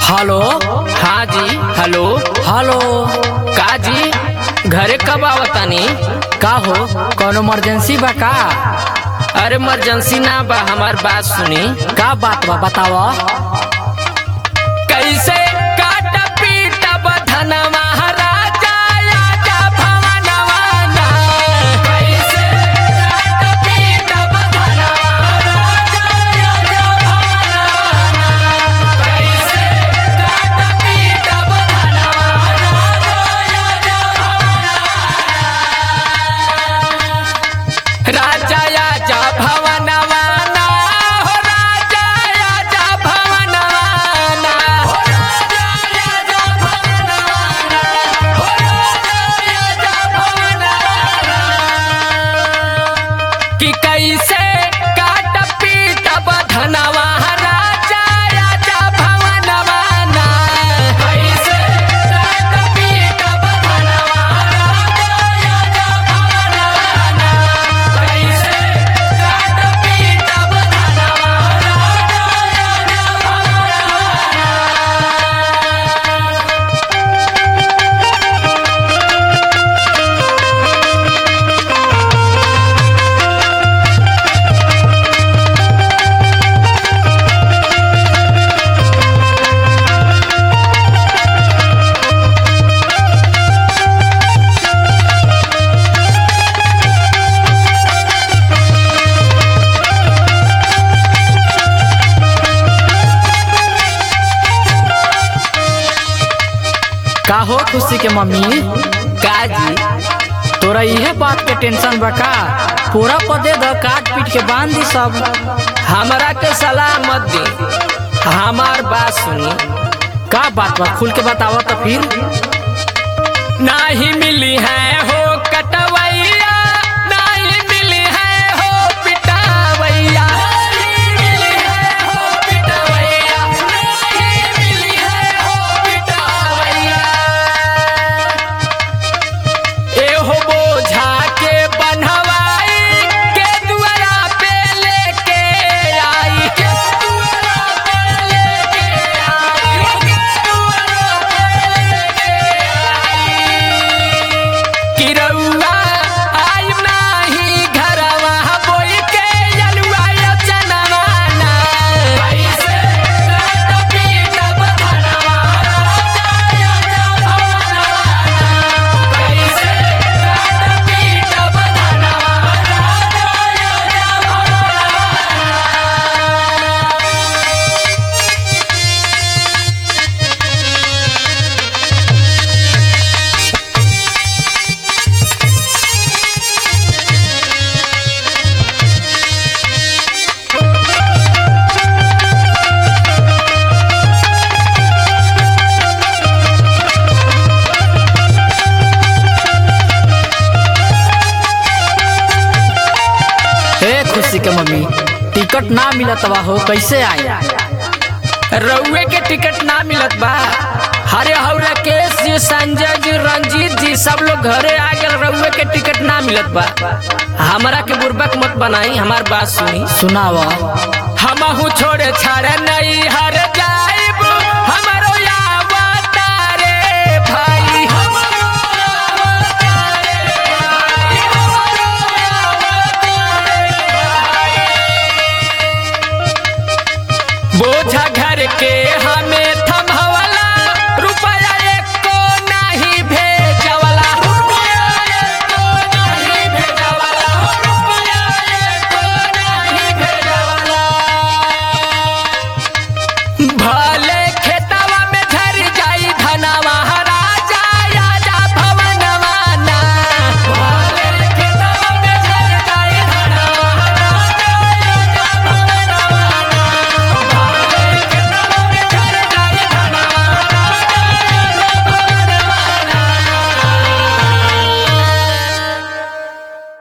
Hello हाँ जी hello hello का जी घरे कब आवतानी का हो कौन इमरजेंसी बा का अरे इमरजेंसी ना बा हमार बात सुनी का बात बा बताव कैसे काट पीट बधन महाराजा आजा भवनवा ना। कैसे काट पीट बधन महाराजा आजा भवनवा ना। कैसे काट पीट बधन महाराजा आजा भवनवा ना। राजा आजा भवनवा ना, हो राजा आजा भवनवा ना। हो राजा आजा भवनवा ना, हो राजा आजा भवनवा ना। कि कैसे काट पीट बधनवा राजा आजा भवनवा ना। कैसे काट पीट बधनवा राजा आजा भवनवा ना। कैसे काट पीट बधनवा राजा आजा भवनवा ना। का हो खुशी के मम्मी का जी तोरा इहे बात के टेंशन बा का पूरा पदे द काट पीट के बांध दी सब हमरा के सलाह मत दी हमार बात सुनी का बात बा खुल के बताव तो फिर नाही मिली है हो कटवैया नाही मिली है हो पिटावैया नहीं मिली है हो पिटावैया नहीं मिली है हो पिटावैया एहो बोझा के बन्हवाई के दुआरा पे लेके आई के दुआरा पे लेके आई के दुआरा पे लेके आई कि रउआ आई नाही घरवा बोई के यलुआ चनवा ना कैसे काट पीट बधनवा राजा आजा भवनवा ना कैसे काट पीट बधनवा राजा आजा भवनवा ना हे खुशी के मम्मी टिकट ना मिलत बा हो कैसे आई रउए के टिकट ना मिलत बा हरे हौ राकेश जी संजय जी रंजीत जी सब लोग घरे आ गए रउए के टिकट ना मिलत बा हमरा के बुर्बक मत बनाई हमार बात सुनी सुनाव हमहू छोड़े छाड़े नहीं हर